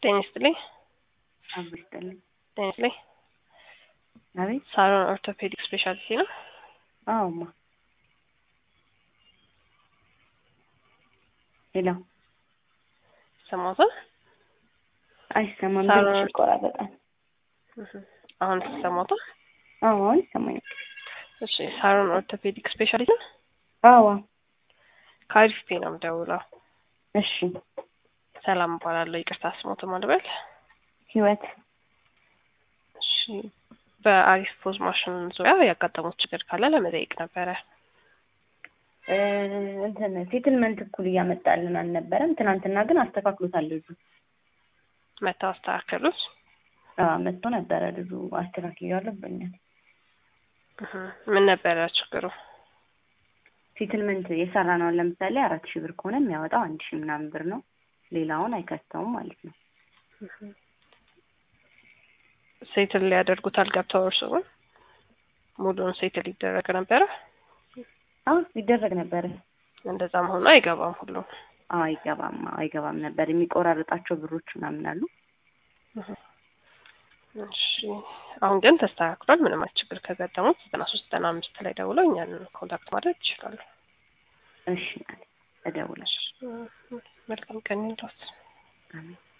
ጤና ይስጥልኝ። አብሮ ይስጥልኝ። ጤና ይስጥልኝ። አቤት። ሳሎን ኦርቶፔዲክ ስፔሻሊቲ ነው። አዎማ። ሄሎ። ሰማሁትን። አይሰማም፣ ሳሎን ድምፅሽ ይቆራረጣል። አሁን ሰማሁትን። አዎ፣ አሁን ይሰማኛል። እሺ፣ ሳሎን ኦርቶፔዲክ ስፔሻሊቲ ነው። አዎ። ከአሪፍ ፔ ነው የምደውለው። እሺ። ሰላም እባላለሁ። ይቅርታ ስሞት ማልበል። ህይወት እሺ፣ በአሪፍ ፖዝ ማሽን ዙሪያ ያጋጠሙት ችግር ካለ ለመጠየቅ ነበረ። እ እንትን ሴትልመንት እኩል እያመጣልን አልነበረም። ትናንትና ግን አስተካክሎታል ልጁ። መተው አስተካከሉት። አዎ መጥቶ ነበረ ልጁ አስተካክያለሁ ብሎኛል። እህ፣ ምን ነበረ ችግሩ? ሴትልመንት የሰራ ነው ለምሳሌ አራት ሺህ ብር ከሆነ የሚያወጣው አንድ ሺህ ምናምን ብር ነው። ሌላውን አይከተውም ማለት ነው። ሴትል ሊያደርጉት አልገብተው እርስዎን ሙሉውን ሴትል ይደረግ ነበረ። አዎ ይደረግ ነበረ። እንደዛ መሆኑ አይገባም ሁሉም። አዎ አይገባም፣ አይገባም ነበር። የሚቆራረጣቸው ብሮች ምናምን አሉ። እሺ አሁን ግን ተስተካክሏል። ምንም አይነት ችግር ከገጠሙት ዘጠና ሶስት ዘጠና አምስት ላይ ደውለው እኛን ኮንታክት ማድረግ ይችላሉ። እሺ እደውላለሁ። መልካም ቀን ይሁንልዎት። አሜን።